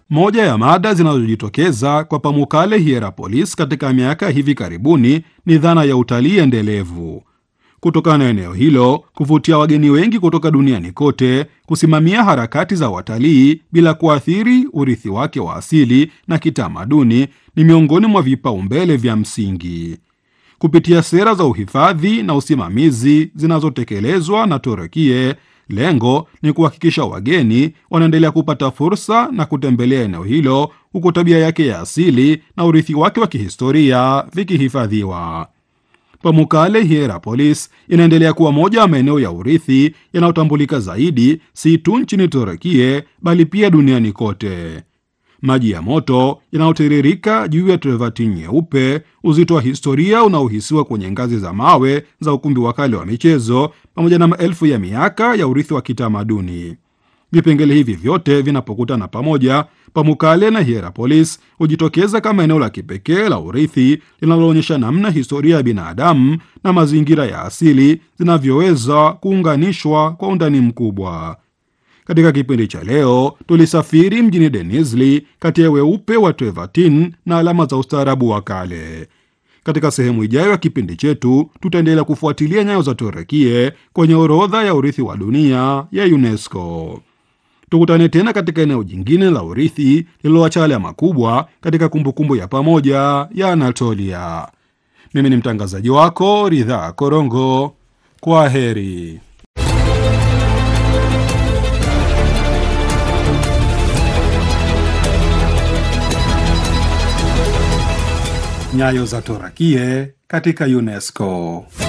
Moja ya mada zinazojitokeza kwa Pamukkale Hierapolis katika miaka hivi karibuni ni dhana ya utalii endelevu. Kutokana na eneo hilo kuvutia wageni wengi kutoka duniani kote, kusimamia harakati za watalii bila kuathiri urithi wake wa asili na kitamaduni ni miongoni mwa vipaumbele vya msingi. Kupitia sera za uhifadhi na usimamizi zinazotekelezwa na Turukie, lengo ni kuhakikisha wageni wanaendelea kupata fursa na kutembelea eneo hilo huku tabia yake ya asili na urithi wake wa kihistoria vikihifadhiwa. Pamukkale Hierapolis inaendelea kuwa moja ya maeneo ya urithi yanayotambulika zaidi si tu nchini Turukie bali pia duniani kote. Maji ya moto yanayotiririka juu ya Trevertin nyeupe, uzito wa historia unaohisiwa kwenye ngazi za mawe za ukumbi wa kale wa michezo, pamoja na maelfu ya miaka ya urithi wa kitamaduni. Vipengele hivi vyote vinapokutana pamoja, Pamukkale na Hierapolis hujitokeza kama eneo la kipekee la urithi linaloonyesha namna historia ya binadamu na mazingira ya asili zinavyoweza kuunganishwa kwa undani mkubwa. Katika kipindi cha leo tulisafiri mjini Denizli kati ya weupe wa Trevertin na alama za ustaarabu wa kale. Katika sehemu ijayo ya kipindi chetu tutaendelea kufuatilia nyayo za Turukie kwenye orodha ya urithi wa dunia ya UNESCO. Tukutane tena katika eneo jingine la urithi lililoacha alama kubwa katika kumbukumbu ya pamoja ya Anatolia. Mimi ni mtangazaji wako Ridhaa Korongo. Kwa heri. Nyayo za Turukie katika UNESCO.